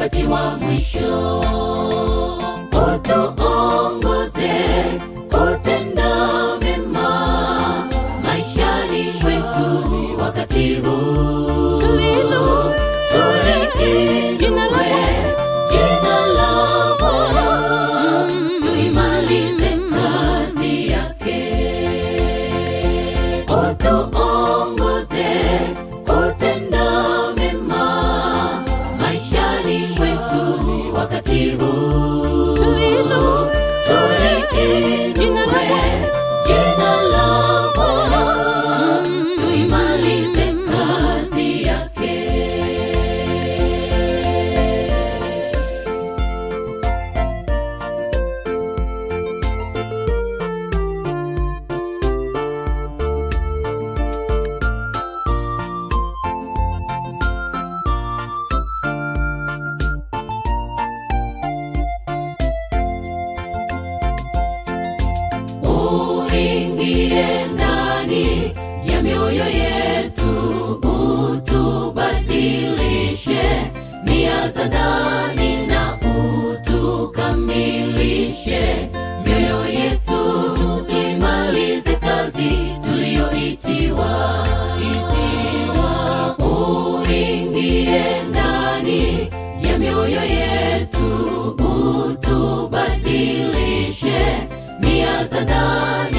wakati wa mwisho. Utuongoze kutenda mema maishani mwetu wakati huu. Tuliinue Tuliinue jina la Bwana, tuimalize kazi yake. Utuongoze kutenda mema maishani mwetu wakati huu. Tuliinue Tuliinue jina la Bwana, tuimalize kazi yake. uingie ndani ya mioyo yetu, utubadilishe nia za ndani na utukamilishe mioyo yetu, imalize kazi tuliyoitiwa. Itiwa. Uingie ndani ya mioyo yetu, utubadilishe nia za ndani